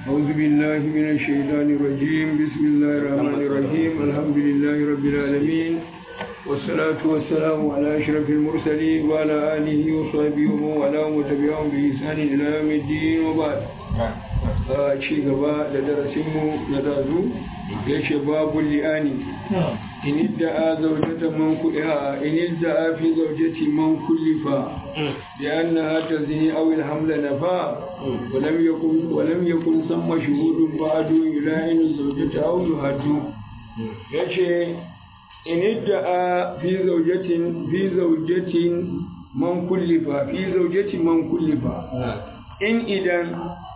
أعوذ بالله من الشيطان الرجيم بسم الله الرحمن الرحيم الحمد لله رب العالمين والصلاة والسلام على أشرف المرسلين وعلى آله وصحبه ومن والاه وتبعهم بإحسان إلى يوم الدين وبعد ci gaba da darasinmu na dazu ya ce babu li'ani in idda'a zaujata man kuɗiha in idda'a fi zaujati man kullifa bi annaha tazini aw al-hamla nafa wa lam yakun wa lam yakun samma shuhudun ba'du yula'inu zawjata aw yuhaddu yace in idda'a fi zaujatin fi zaujatin man kullifa fi zaujati man kullifa in idan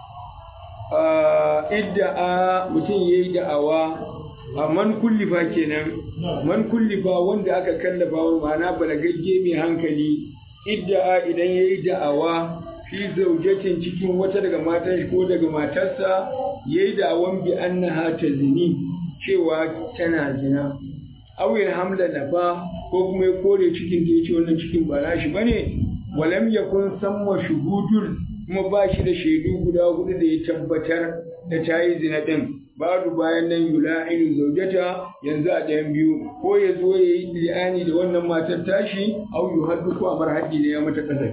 idda'a mutum ya yi da'awa a man kullifa kenan man kullifa wanda aka kallafa wa ma'ana balagagge mai hankali idda'a idan ya yi da'awa fi zaujatin cikin wata daga matan ko daga matarsa ya yi da'awan bi annaha ta zini cewa tana zina awil hamla nafa ko kuma ya kore cikin da ya ce wannan cikin ba nashi bane walam yakun samma shuhudul kuma ba shi da shaidu guda hudu da ya tabbatar da ta yi zina ɗin babu bayan nan yula'inu zaujata yanzu a ɗayan biyu ko ya zo ya yi li'ani da wannan matar tashi au yu haddu ko amar haddi ne ya mata kasafi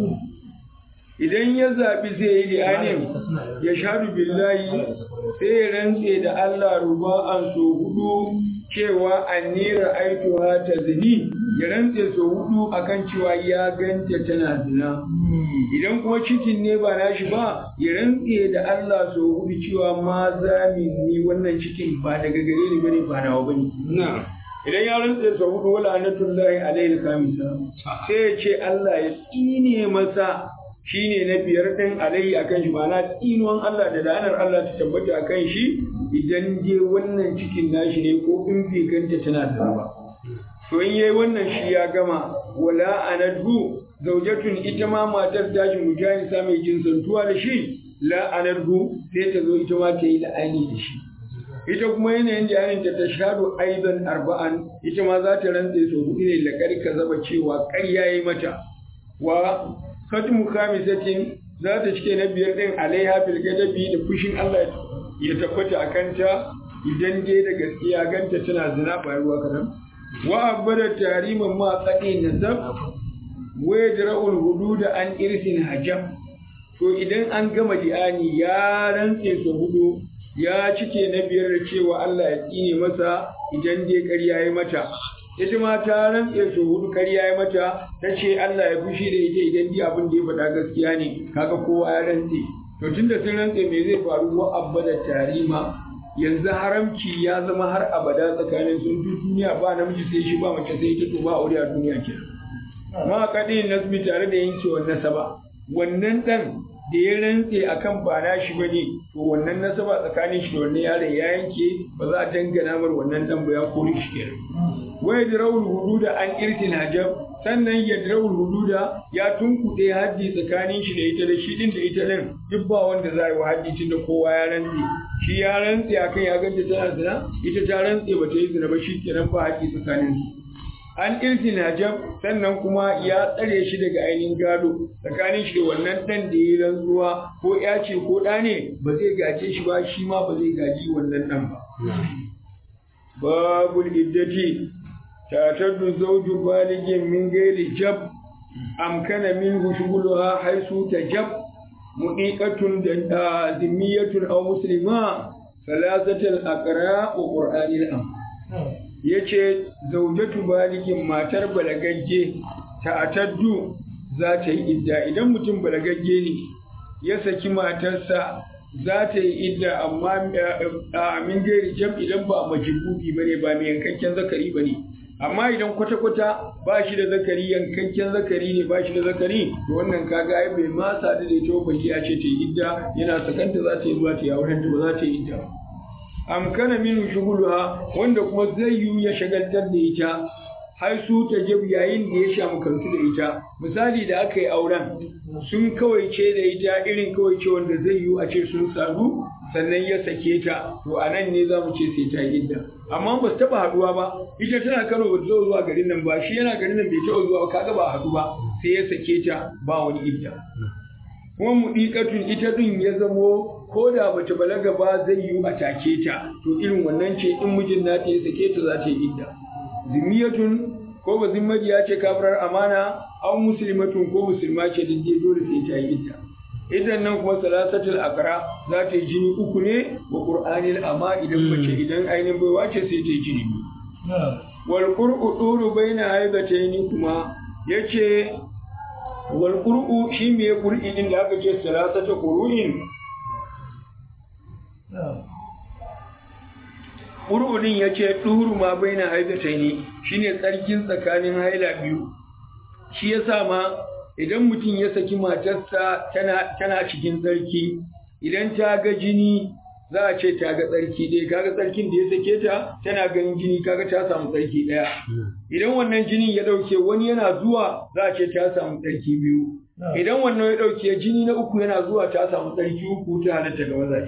idan ya zaɓi zai yi li'anin ya shaɗu billahi sai ya rantse da Allah ruba'an so hudu cewa annira aituha ta zini ya rantse so hudu akan cewa ya ganta tana zina idan kuma cikin ne ba nashi ba ya rantse da Allah so hudu cewa ma za ni wannan cikin ba daga gare ni bane ba nawa bane idan ya rantse so hudu wala anatullahi alaihi kamisa sai ya ce Allah ya tsine masa shine na biyar din alaihi akan shi ma'ana tsinuwan Allah da la'anar Allah ta tabbata akan shi idan je wannan cikin nashi ne ko in bai ganta tana da ba to in yayi wannan shi ya gama wala anadhu zaujatun ita ma matar tashi mujahisa mai jinsantuwa da shi la anadhu sai ta zo ita ma ta yi la'ani da shi ita kuma yanayin da yanin ta ta shado aidan arba'an ita ma za ta rantse so hudu ne lakar ka zaba cewa ƙarya yi mata wa khatmu khamisatin za ta cike na biyar din alaiha fil gadabi da fushin Allah ya tabbata a kanta idan dai da gaskiya ganta tana zina ba ruwa kadan wa abada tariman ma tsadi nazab wa yadra'ul hududa an irsin hajam to idan an gama di'ani ya rantse su hudu ya cike na biyar da cewa Allah ya tsine masa idan dai ƙarya ya mata ita ma ta rantse su hudu ƙarya ya mata ta ce Allah ya fushi da ita idan dai abin da ya faɗa gaskiya ne kaga kowa ya rantse to tunda sun rantse me zai faru wa abada tarima yanzu haramci ya zama har abada tsakanin sun duniya ba namiji sai shi ba mace sai ita to ba aure a duniya kenan ma kaɗi nasbi tare da yankewar nasaba wannan ɗan da ya rantse akan ba na shi bane to wannan nasaba tsakanin shi da wannan yaron ya yanke ba za a dangana mar wannan ɗan ba ya kore shi kenan wa yadrawul hududa an irtil hajab sannan yadrawul hududa ya tunkuɗe haddi tsakanin shi da ita da shi din da ita din duk ba wanda za yi wa haddi tun da kowa ya rantse shi ya rantse akan ya ganta tana zina ita ta rantse ba ta yi zina ba shi kenan ba haddi tsakanin su an irtin hajab sannan kuma ya tsare shi daga ainihin gado tsakanin shi da wannan ɗan da ya rantsuwa ko ya ce ko ɗa ne ba zai gaje shi ba shi ma ba zai gaji wannan ɗan ba babul iddati tataddu zawju baligin min gairi jab amkana minhu shughuluha haisu tajab mudiqatun da zimmiyatun aw muslima salasatul aqra wa qur'anil am yace zaujatu baligin matar balagagge ta'taddu za ta yi idda idan mutum balagagge ne ya saki matarsa za ta yi idda amma min gairi jam idan ba majibubi bane ba mai yankakken zakari bane amma idan kwata-kwata ba shi da zakari yankakken zakari ne ba shi da zakari to wannan kaga ai bai ma sadu da ita ba ya ce ta yi idda yana sakanta za ta yi zuwa ta yi auren ba za ta yi idda amkana min shuguluha wanda kuma zai yi ya shagaltar da ita har su ta jab yayin da ya sha makantu da ita misali da aka yi auren sun kawaice da ita irin kawaice wanda zai yi a ce sun sadu sannan ya sake ta to a nan ne za mu ce sai ta yi idda amma ba su taɓa haɗuwa ba ita tana kano ba ta zuwa garin nan ba shi yana garin nan bai taɓa zuwa kaga ba haɗu ba sai ya sake ta ba wani idda kuma muɗiƙatun ita ɗin ya zamo ko da bata balaga ba zai yi a take ta to irin wannan ce in mijin nata ya sake ta za ta yi idda zimiyatun ko ba zimmadiya ce kafirar amana an muslimatun ko musulma ce duk dole sai ta yi idda idan nan kuma salasatul akra za ta yi jini uku ne wa qur'anil amma idan mace idan ainihin baiwa ce sai ta yi jini wal qur'u duru baina haidataini kuma yace wal qur'u shi me qur'i din da aka ce salasata qur'in qur'u din yace duru ma baina haidataini shine tsarkin tsakanin haila biyu shi yasa ma idan mutum ya saki matarsa tana, tana cikin tsarki idan ta ga jini za a ce ta ga tsarki ɗaya kaga tsarkin da ya sake ta tana ganin jini kaga ta samu tsarki ɗaya idan wannan jinin ya ɗauke wani yana zuwa za a ce ta samu tsarki biyu idan wannan ya ɗauke jini na uku yana zuwa ta samu tsarki uku ta halatta ga mazaje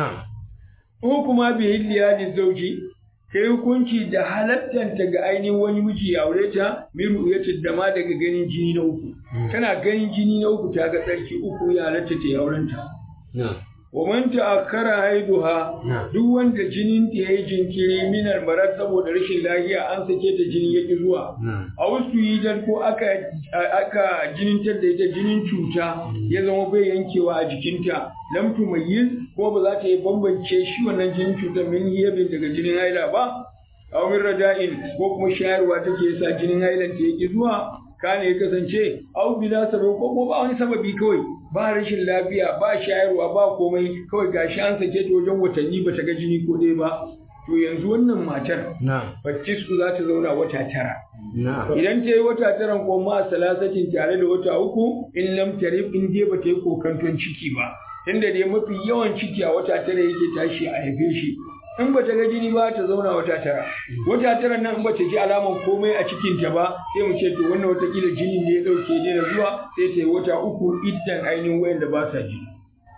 ko kuma bi hilliya da zauji kai hukunci da halattanta ga ainihin wani miji ya aure ta miru ya dama daga ganin jini na uku tana ganin jini na uku ta ga tsarki uku ya halatta ta aurenta wa man ta'akkara haiduha duk wanda jinin ta yayi jinkiri minar marar saboda rashin lafiya an sake ta jini yaki zuwa a wasu yidan ko aka aka jinintar da ita jinin cuta ya zama bai yankewa a jikinta lam tumayyiz ko ba za ta yi bambance shi wannan jinin cutar min hiyabin daga jinin haila ba aw min rada'in ko kuma shayarwa take yasa jinin hailan ta yaki zuwa kana ya kasance au bila sabab ko kuma ba wani sababi kawai ba rashin lafiya ba shayarwa ba komai kawai gashi an sake ta wajen watanni ba ta ga jini ko dai ba to yanzu wannan matar su za ta zauna wata tara idan ta yi wata tara ko ma salasatin tare da wata uku in lam tarif in dai ba ta yi kokanton ciki ba tunda dai mafi yawan ciki a wata tara yake tashi a haife shi in ba ta ga jini ba ta zauna wata tara wata tara nan in ba ta ji alaman komai a cikinta ba sai mu ce to wannan watakila jini ne ya dauke ne na zuwa sai ta yi wata uku iddan ainihin wayanda ba sa jini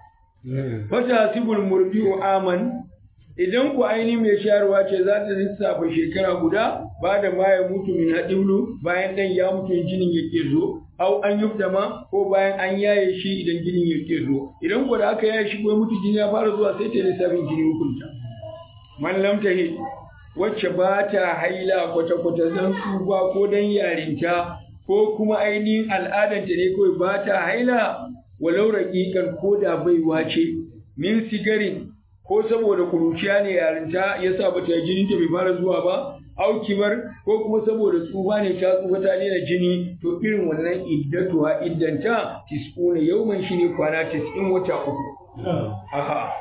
fata sibul murdi'u aman idan ku ainihin mai shayarwa ce za ta lissafa shekara guda ba da ma ya mutu min haɗiulu bayan ɗan ya mutu jinin ya ke zo au an ma ko bayan an yaye shi idan jinin ya ke zo idan ku da aka yaye shi ko mutu jini ya fara zuwa sai ta lissafin jini hukunta man lam tahid wacce ba ta haila kwata-kwata don tsufa ko don yarinta ko kuma ainihin al'adanta ne kawai ba ta haila walau raƙiƙan ko da baiwa ce min sigarin ko saboda kuruciya ne yarinta ya sa ba ta jinin ta bai fara zuwa ba aukimar ko kuma saboda tsufa ne ta tsufa ta daina jini to irin wannan iddatuwa iddanta tis'una yauman shine kwana tis'in wata uku aha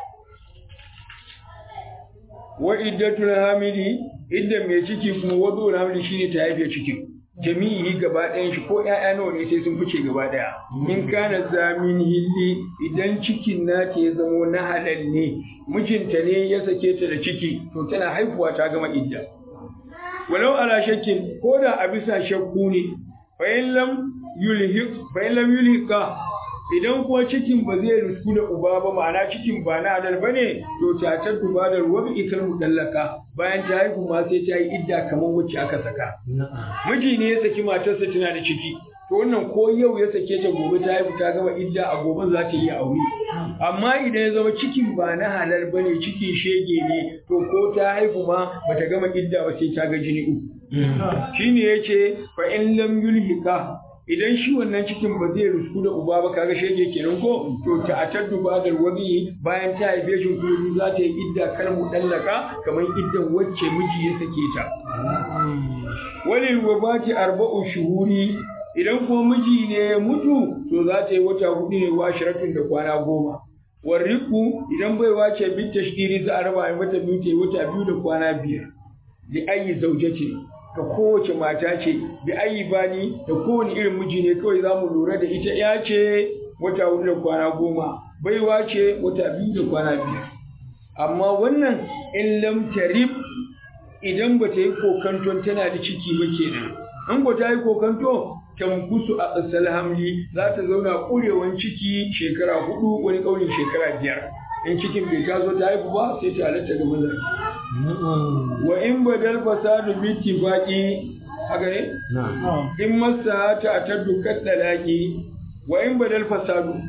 wa iddatul hamili idda mai ciki kuma wadu hamili shine ta haife cikin jami'i gaba ɗayan shi ko ƴaƴa nawa ne sai sun fice gaba ɗaya in kana zamin hilli idan cikin nata ya zamo na halal ne mijinta ne ya sake ta da ciki to tana haihuwa ta gama idda walau ala shakkin ko da a bisa shakku ne fa in lam yulhiq fa in lam yulhiqa idan kuwa cikin ba zai risku da uba ba ma'ana cikin ba na halal ba ne to ta ta duba da ruwa ikar mudallaka bayan ta haihu ma sai ta yi idda kamar wacce aka saka miji ne ya saki matarsa tana da ciki to wannan ko yau ya sake ta gobe ta haihu ta gama idda a gobe za ta yi aure amma idan ya zama cikin ba na halal ba ne cikin shege ne to ko ta haihu ma bata gama idda ba sai ta ga jini uku shine yace fa in lam yulhika idan shi wannan cikin ba zai rusku da uba ba kaga shege kenan ko to ta ataddu badal wadi bayan ta haife shi kuma za ta yi idda kar mu dallaka kamar iddan wacce miji ya sake ta walil wabati arba'u shuhuri idan kuma miji ne ya mutu to za ta yi wata hudu ne wa shiratun da kwana goma warriku idan bai wace bit tashdiri za a raba mata biyu ta yi wata biyu da kwana biyar li ayi zaujati ga kowace mata ce bi ayi bani da kowane irin miji ne kawai za mu lura da ita ya ce wata hudu da kwana goma baiwa ce wata biyu da kwana biyar amma wannan in lam tarib idan ba ta yi kokanton tana da ciki ba kenan an ba ta yi kokanto tamkusu a ƙasar hamli za ta zauna ƙurewan ciki shekara hudu wani ƙaunin shekara biyar in cikin bai taso ta haifu ba sai ta halatta ga mazaje wa in badal fasadu bi tifaqi haka ne in masa ta ta dukkan dalaki wa in badal fasadu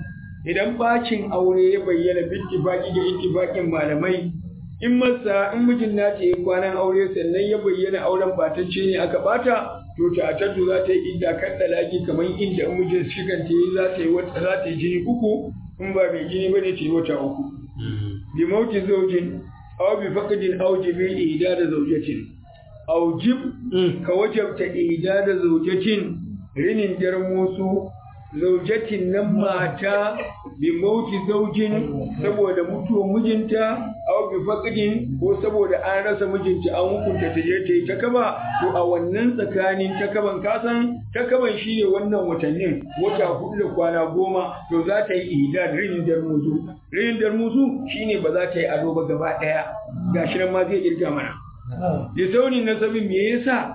idan bacin aure ya bayyana bittifaki da ittifakin malamai in masa in mijin na ta yi kwanan aure sannan ya bayyana auren batacce ne aka bata to ta tattu za ta yi idda kan dalaki kamar inda in mijin shigan ta yi za ta yi wata za ta yi jini uku in ba mai jini bane ta yi wata uku bi mauti zaujin aw bi faqdin aw jibil ida da zaujatin aw jib ka wajabta ida da zaujatin rinin jarmusu zaujatin nan mata bi mauti zaujin saboda mutuwar mijinta aw bi faqdin ko saboda an rasa mijinta an hukunta ta je ta yi takaba to a wannan tsakanin takaban kasan takaban shine wannan watannin wata hudu da kwana goma to za ta yi idad rinin darmusu rinin darmusu shine ba za ta yi ado ba gaba daya gashi nan ma zai irga mana da saunin nasabin me yasa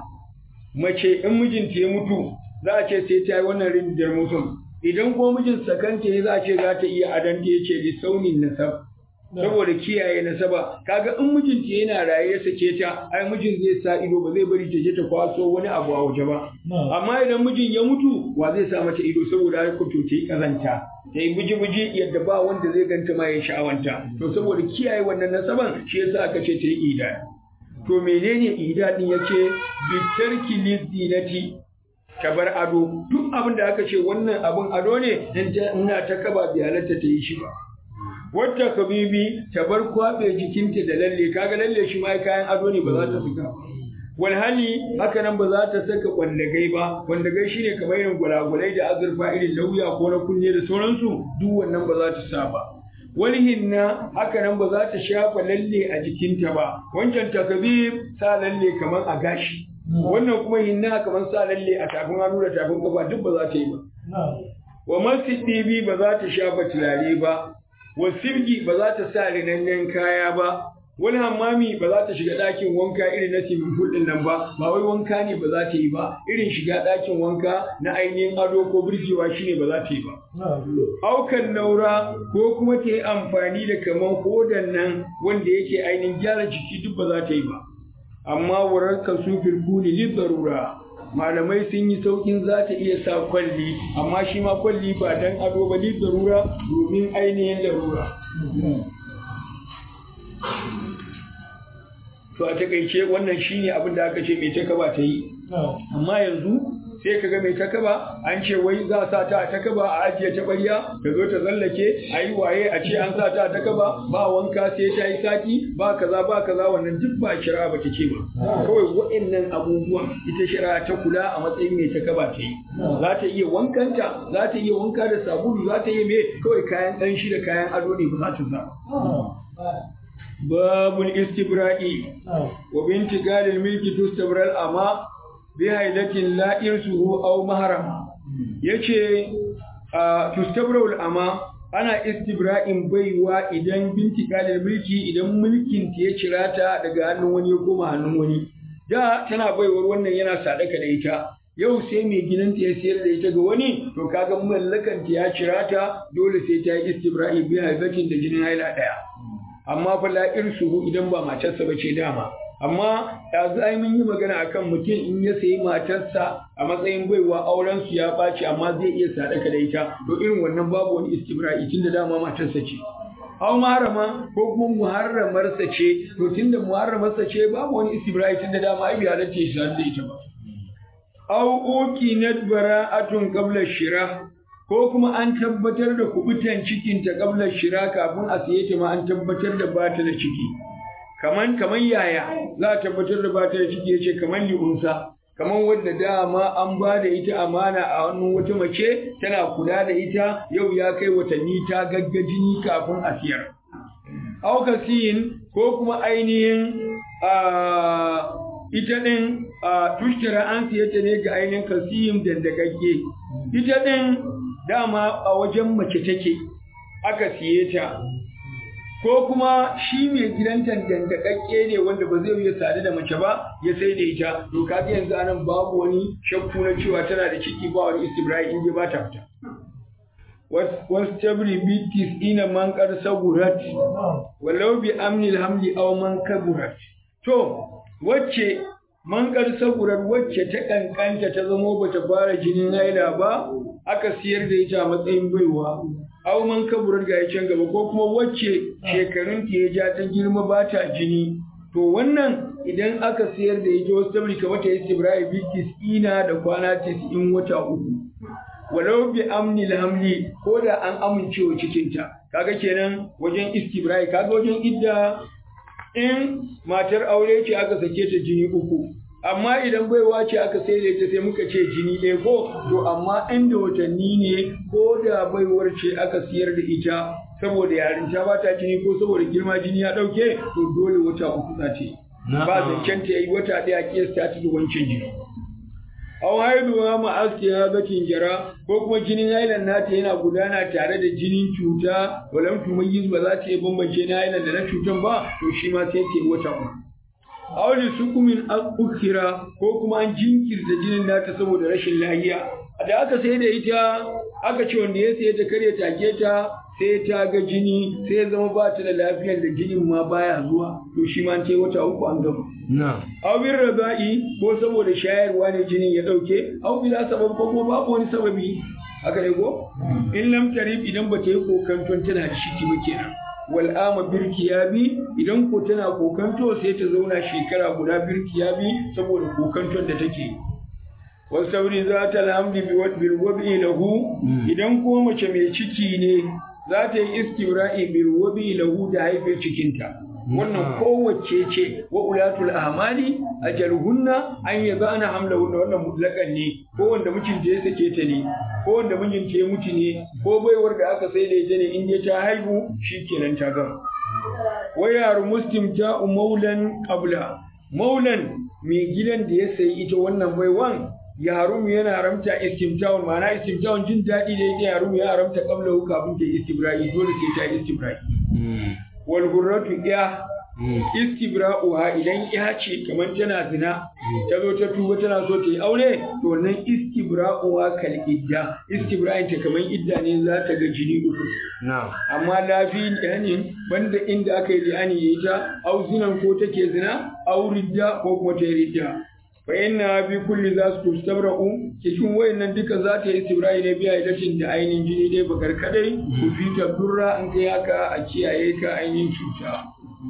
mace in mijinta ya mutu za a ce sai ta yi wannan rindar mutum idan ko mijin sakanta ya za a ce za ta iya adanta ya ce li saunin nasab saboda kiyaye nasaba kaga in mijinta yana raye ya sake ta ai mijin zai sa ido ba zai bari ta je ta kwaso wani abu a waje ba amma idan mijin ya mutu wa zai sa mata ido saboda ai kuto ta yi kazanta ta yi buji-buji yadda ba wanda zai ganta ma ya sha'awanta to saboda kiyaye wannan nasaban shi yasa aka ce ta yi ida to menene ida din yace bitarki lizinati ta bar ado duk abin da aka ce wannan abin ado ne dan ina ta kaba bi halatta ta yi shi ba wata kabibi ta bar kwabe jikinta da lalle kaga lalle shi ma kayan ado ne ba za ta saka wal hali haka nan ba za ta saka kwandagai ba kwandagai shine kamar irin gulagulai da azurfa irin lauya ko na kunne da sauransu duk wannan ba za ta sa ba wani hinna haka nan ba za ta shafa lalle a jikinta ba wancan takabib sa lalle kamar a gashi wannan kuma hinna kamar sa lalle a tafin hannu da tafin kafa duk ba za ta yi ba wa masjidi ba za ta shafa turare ba wa sirgi ba za ta sa rinannen kaya ba wani hammami ba za ta shiga ɗakin wanka irin na swimming pool ɗin nan ba ba wai wanka ne ba za ta yi ba irin shiga ɗakin wanka na ainihin ado ko birgewa shine ba za ta yi ba aukan naura ko kuma ta yi amfani da kaman hodan nan wanda yake ainihin gyara jiki duk ba za ta yi ba amma wurar kasu firkuni li zarura malamai sun yi saukin za ta iya sa kwalli amma shi ma kwalli ba dan ado ba li zarura domin ainihin larura to a takaice wannan shine abin da aka ce mai takaba ta yi amma yanzu sai ka ga mai takaba an ce wai za a sa ta a takaba a ajiye ta ɓarya ta zo ta tsallake a yi waye a ce an sa ta a takaba ba wanka sai ta yi sati ba kaza ba kaza wannan duk ba shari'a ba ta ce ba kawai waɗannan abubuwan ita shari'a ta kula a matsayin mai takaba ta yi za ta iya wankanta za ta iya wanka da sabulu za ta iya me kawai kayan ɗanshi da kayan ado ne ba za ta sa باب الاستبراء وبنت قال الملك تستبرى الأما بهيلة لا إرسه أو محرم يشي تستبرى الأما ana istibra'in baiwa idan binti kalin mulki idan mulkin ta ya cira ta daga hannun wani ya koma hannun wani da tana baiwar wannan yana sadaka da ita yau sai mai gidanta ya sayar da ita ga wani to kaga mallakan ta ya cira ta dole sai ta yi istibra'i bi haizatin da jinin haila daya amma fa la irsuhu idan ba matarsa ba ce dama amma yanzu ai mun yi magana akan mutum in ya sayi matarsa a matsayin baiwa auren su ya ɓaci amma zai iya sadaka da ita to irin wannan babu wani istibra'i tunda dama matarsa ce aw muharrama ko kuma muharramarsa ce to tunda muharramarsa ce babu wani istibra'i tunda dama ai bai halatta shi da ita ba aw ukinat bara'atun qabla shira ko kuma an tabbatar da kubutan cikinta kablar shira kafin a siye ta ma an tabbatar da ba ta da ciki kaman kaman yaya za a tabbatar da ba ta da ciki yace kaman li'unsa kaman wadda dama an ba da ita amana a hannun wata mace tana kula da ita yau ya kai watanni ta gaggajini kafin a siyar aukasiyin ko kuma ainihin ita ɗin tushtira an siye ta ne ga ainihin kasiyin dandagagge ita ɗin dama a wajen mace take aka siye ta ko kuma shi mai gidanta dandakakke ne wanda ba zai iya sadu da mace ba ya sai da ita to kaga yanzu anan babu wani shakku na cewa tana da ciki ba wani istibrai in ba ta fita wasu tabri bitis ina man kar sagurat walau bi amnil hamli aw man kaburat to wacce man kar sagurat wacce ta kankanta ta zamo bata fara jinin haila ba aka siyar da ita a matsayin baiwa aw man kaburar ga can gaba ko kuma wacce shekarun ta ya ja ta girma ba ta jini to wannan idan aka sayar da ita wasu tabri kamar ta istibra'i bi tis'ina da kwana tis'in wata uku walau bi amni hamli ko da an amincewa cikinta kaga kenan wajen istibra'i kaga wajen idda in matar aure ce aka sake ta jini uku amma idan baiwa ce aka sai da ita sai muka ce jini ɗaya ko to amma inda watanni ne ko da baiwar ce aka siyar da ita saboda yarinta ba ta jini ko saboda girma jini ya ɗauke to dole wata uku za ta yi ba zancen ta yi wata ɗaya kiyasta ta da wancan jini aw haiduwa ma askiya bakin jara ko kuma jinin hailan nata yana gudana tare da jinin cuta walam tumayyiz ba za ta yi bambance na hailan da na cutan ba to shi ma sai ta yi wata uku aw li sukumin ukhira ko kuma an jinkirta jinin nata saboda rashin lafiya da aka sai da ita aka ce wanda ya sai ta kare take ta sai ta ga jini sai zama ba ta da lafiyar da jinin ma baya zuwa to shi ma ta yi wata uku an gama Awin raba'i ko saboda shayarwa ne jinin ya ɗauke, au bila sabab ko kuma babu wani sababi. Haka ne ko? In lam tarif idan ba ta yi kokanton tana da shiki ba kenan. Wal ama birkiyabi idan ko tana kokanto sai ta zauna shekara guda birkiyabi saboda kokanton da take. Wasu sauri za ta alhamdi bil wabi lahu idan ko mace mai ciki ne za ta yi istibra'i bil wabi lahu da haife cikinta. wannan kowace ce wa ulatul ahmali ajaluhunna an yabana hamlahunna wannan mutlakan ne ko wanda mijinta ya sake ta ne ko wanda mijinta ya mutu ne ko baiwar da aka sai da ita ne in dai ta haihu shikenan ta gama wa yaru muslim ta maulan qabla maulan mai gidan da ya sayi ita wannan baiwan ya harumu yana haramta istimtawun ma'ana istimtawun jin daɗi da yake harumu ya haramta qabla kafin ta istibra'i dole sai ta istibra'i wal hurratu ya istibra'uha idan ya ce kamar tana zina ta zo ta tuba tana so ta yi aure to nan istibra'uha kal idda istibra'in ta kamar idda ne za ta ga jini uku amma lafi yani banda inda aka yi li'ani ya ita au zinan ko take zina au ridda ko kuma ta yi ridda fa inna bi kulli za su tustabra'u cikin wayannan duka za ta yi istibra'i ne biya idatin da ainihin jini dai bakar kadai ku fi durra an kai haka a kiyaye ka ainihin cuta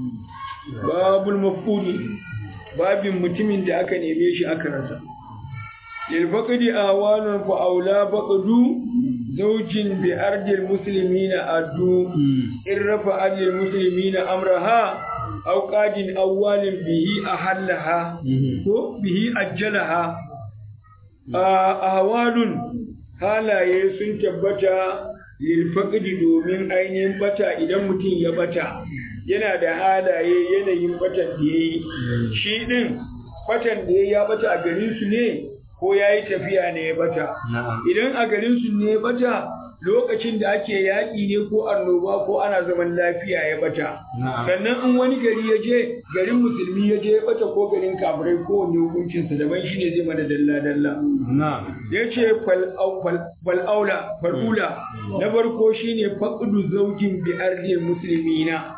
babul mafudi babin mutumin da aka neme shi aka rasa lil faqdi awanun fa aula faqdu zawjin bi ardil muslimina addu in rafa ardil muslimina amraha aw qadin awwalin bihi ahallaha ko bihi ajjalaha ahwalun halaye sun tabbata lil faqdi domin ainihin bata idan mutum ya bata yana da halaye yanayin batan da yayi shi din batan da yayi ya bata a garin su ne ko yayi tafiya ne ya bata idan a garin su ne ya bata lokacin da ake yaƙi ne ko annoba ko ana zaman lafiya ya bata sannan in wani gari ya je garin musulmi ya je ya bata ko garin kafirai ko wani hukuncinsa daban shi ne zai mana dalla dalla ya ce fal'aula fal'ula na farko shine faƙudu zaujin bi ardil musulmina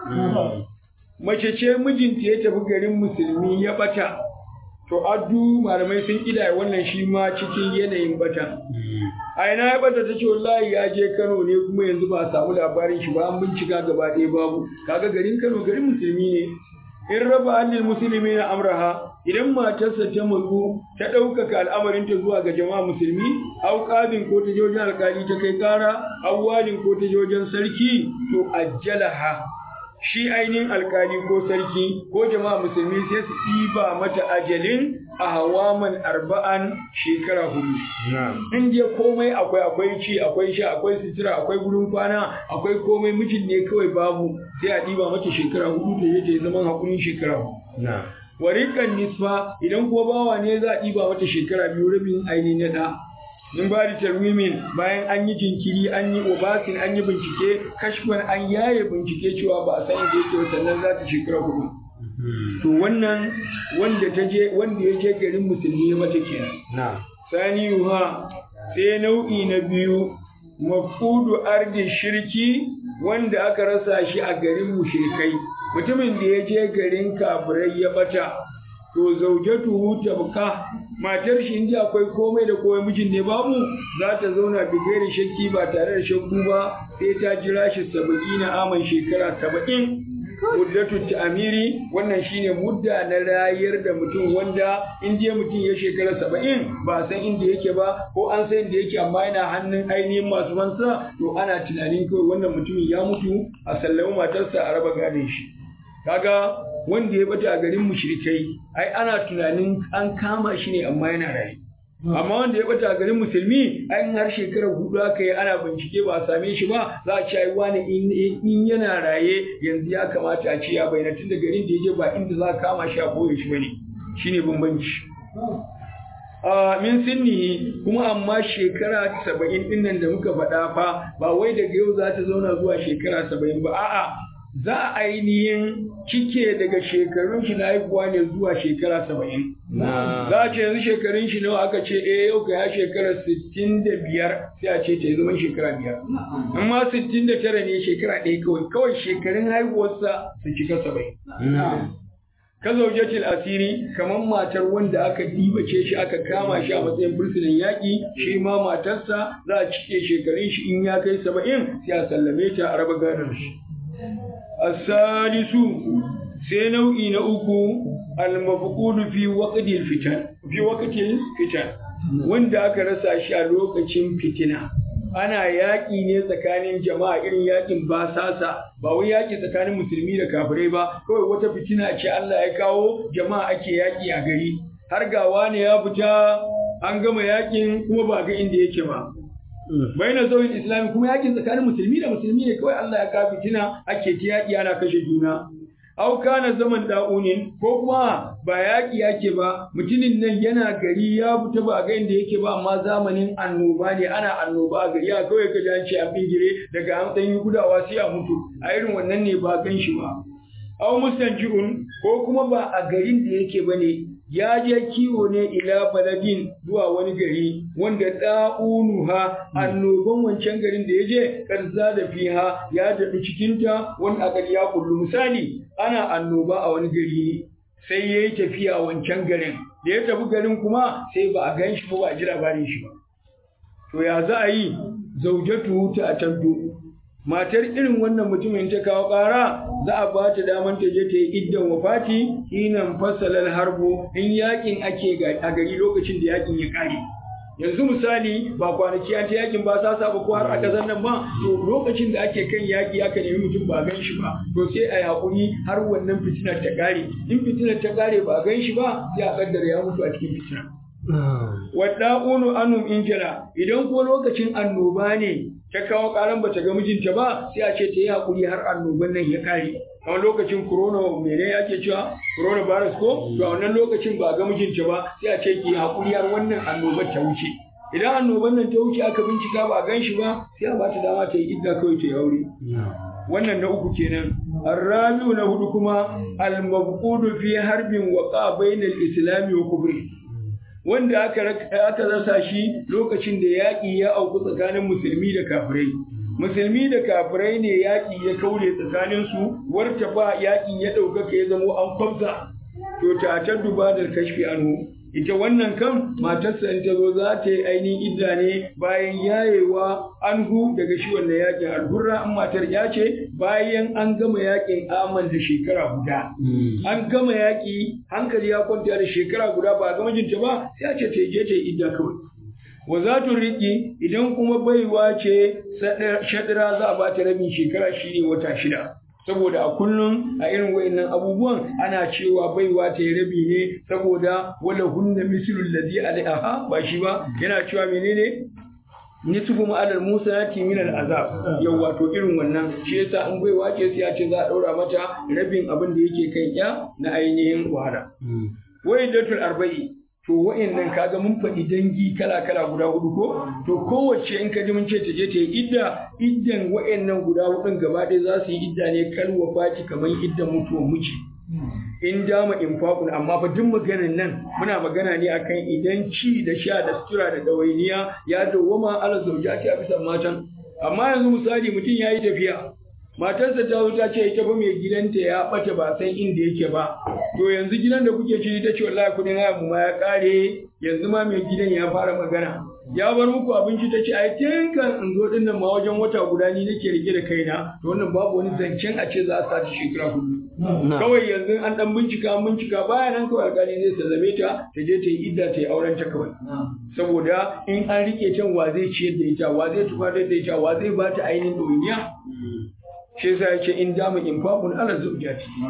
mace ce mijinta ya tafi garin musulmi ya bata to addu malamai sun kidaya wannan shi ma cikin yanayin bata a ina ya bata ta ce wallahi ya je Kano ne kuma yanzu ba a samu labarin shi ba an bincika gaba ɗaya babu kaga garin Kano garin musulmi ne in raba annil musulmi na amraha idan matarsa ta matsu ta ɗaukaka al'amarinta zuwa ga jama'a musulmi au ƙabin ko ta je wajen alƙali ta kai ƙara au walin ko ta je wajen sarki to ajjalaha shi ainihin alkali ko sarki ko jama'a musulmi sai su ɗiba mata ajalin a hawaman arba'an shekara hudu. In je komai akwai akwai ci akwai sha akwai sutura akwai gurin kwana akwai komai mijin ne kawai babu sai a ɗiba mata shekara hudu da ya ta zaman hakurin shekara hudu. Warikan nisfa idan kuma bawa ne za a ɗiba mata shekara biyu rabin ainihin na ɗa. min ba da tarwimin bayan an yi jinkiri an yi obasin an yi bincike kashfan an yaye bincike cewa ba a san inda yake sannan za ta shekara hudu to wannan wanda ta je wanda ya je garin musulmi ya mata kenan sani yuha sai nau'i na biyu mafudu ardi shirki wanda aka rasa shi a garin mushrikai mutumin da ya je garin kafirai ya bata to zaujatuhu tabka matar shi inda akwai komai da komai mijin ne babu za ta zauna bigayar shakki ba tare da shakku ba sai ta jira shi saba'ina aman shekara saba'in muddatu ta'amiri wannan shine mudda na rayar da mutum wanda in je mutum ya shekara saba'in ba san inda yake ba ko an san inda yake amma yana hannun ainihin masu mansa to ana tunanin kawai wannan mutumin ya mutu a sallami matarsa a raba gadon shi kaga wanda ya bata a garin mushrikai ai ana tunanin an kama shi ne amma yana raye amma wanda ya bata a garin musulmi ai har shekarar hudu aka yi ana bincike ba a same shi ba za a ce ai wani in yana raye yanzu ya kamata a ce ya bayyana tun da garin da ya je ba inda za a kama shi a koye shi bane shine bambanci a min sinnihi kuma amma shekara saba'in din nan da muka faɗa fa ba wai daga yau za ta zauna zuwa shekara saba'in ba a'a za a ainihin cike daga shekarun shi na haihuwa ne zuwa shekara saba'in. Za a ce yanzu shekarun shi nawa aka ce eh yau ka ya shekara sittin da biyar sai a ce ta yi zaman shekara biyar. Amma sittin da tara ne shekara ɗaya kawai kawai shekarun haihuwarsa su cika saba'in. Ka zaujatil asiri kamar matar wanda aka dibace shi aka kama shi a matsayin fursunan yaƙi shi ma matarsa za a cike shekarun shi in ya kai saba'in sai a sallame ta a raba gadon shi. الثالث sai nau'i na uku al-mafqudu fi waqtil fitan fi waqtil fitan wanda aka rasa shi a lokacin fitina ana yaƙi ne tsakanin jama'a irin yaƙin basasa ba wai yaƙi tsakanin musulmi da kafirai ba kawai wata fitina ce Allah ya kawo jama'a ake yaƙi a gari har ga wani ya fita an gama yaƙin kuma ba ga inda yake ba baina zawin islami kuma yakin tsakanin musulmi da musulmi ne kawai Allah ya ka fitina ake ta yaki ana kashe juna au kana zaman da'unin ko kuma ba yaki yake ba mutumin nan yana gari ya fita ba ga inda yake ba amma zamanin annoba ne ana annoba a gari ya kawai ka an ce an bingire daga an dan yi gudawa sai a mutu a irin wannan ne ba gan shi ba au mustanji'un ko kuma ba a garin da yake bane ya je kiwo ne ila baladin zuwa wani gari wanda da'unuha annoban wancan garin da ya je karza da fiha ya daɗu cikinta wani a gari ya kullu misali ana annoba a wani gari sai ya yi tafiya a wancan garin da ya tafi garin kuma sai ba a gan shi ba ba a ji labarin shi ba to ya za a yi zaujatu ta atantu matar irin wannan mutumin ta kawo ƙara za a ba ta daman ta je ta yi iddan wafati hinan fasalar harbo in yakin ake a gari lokacin da yakin ya ƙare yanzu misali ba kwanaki an ta yakin ba sa ba ko har a ƙasar nan ba to lokacin da ake kan yaki aka nemi mutum ba gan shi ba to sai a yaƙuri har wannan fitinar ta ƙare in fitinar ta ƙare ba gan shi ba sai a ƙaddara ya mutu a cikin fitinar. Wadda'unu anum injila idan ko lokacin annoba ne ta kawo karan bata ga mijinta ba sai a ce ta yi hakuri har annoban nan ya kare kamar lokacin corona mene ake cewa corona virus ko to a wannan lokacin ba ga mijinta ba sai a ce ki hakuri har wannan annobar ta wuce idan annoban nan ta wuce aka bincika ba a gan shi ba sai a bata dama ta yi idda kawai ta yi aure wannan na uku kenan arrabiu na hudu kuma al-mabqudu fi harbin waqa bainal islami wa kufri wanda aka aka rasa shi lokacin da yaƙi ya auku tsakanin musulmi da kafirai musulmi da kafirai ne yaƙi ya kaure tsakanin su warta ba yaƙin ya ɗaukaka ya zamo an kwabza to ta ta duba da kashfi anhu ita wannan kan matarsa in ta zo za ta yi ainihin idda ne bayan yayewa anhu daga shi wannan yaƙin alhurra an matar ya ce bayan an gama yaƙin aman da shekara guda an gama yaƙi hankali ya kwanta da shekara guda ba a gama jinta ba sai a ce ta je ta yi idda kawai wa za tu riƙi idan kuma baiwa ce shaɗira za a ba ta rabin shekara shi ne wata shida saboda a kullum a irin wayannan abubuwan ana cewa baiwa ta yi rabi ne saboda wala hunna mislul ladhi alaiha ba shi ba yana cewa menene nisfu ma'alar musanati min al'azab yau wato irin wannan shi yasa an baiwa ce sai a ce za a daura mata rabin abin da yake kan ya na ainihin wahala wai datul arba'i to wa'annan kaga mun faɗi dangi kala kala guda hudu ko to kowace in ka ji mun ce ta je ta yi idda iddan wa'annan guda hudun gaba ɗaya za su yi idda ne kal wafati kamar iddan mutuwar miji in dama infaqun amma fa duk maganar nan muna magana ne akan idan ci da sha da sutura da dawainiya ya dawwama ala zaujati a bisa matan amma yanzu misali mutum ya yi tafiya matarsa ta zo ta ce ita fa mai gidanta ya bata ba san inda yake ba to yanzu gidan da kuke ciki ta ce wallahi kudin haya mu ma ya kare yanzu ma mai gidan ya fara magana ya bar muku abinci ta ce ai tun kan in zo din nan ma wajen wata guda ni nake rike da kaina to wannan babu wani zancen a ce za a sati shekara hudu kawai yanzu an dan bincika an bincika baya nan kawai alƙali zai sallame ta ta je ta yi idda ta yi auren ta kawai saboda in an rike can wa zai ciyar da ita wa zai tufatar da ita wa zai ba ta ainihin ɗoyiniya shi yasa ya ce in dama infaqun ala zawjati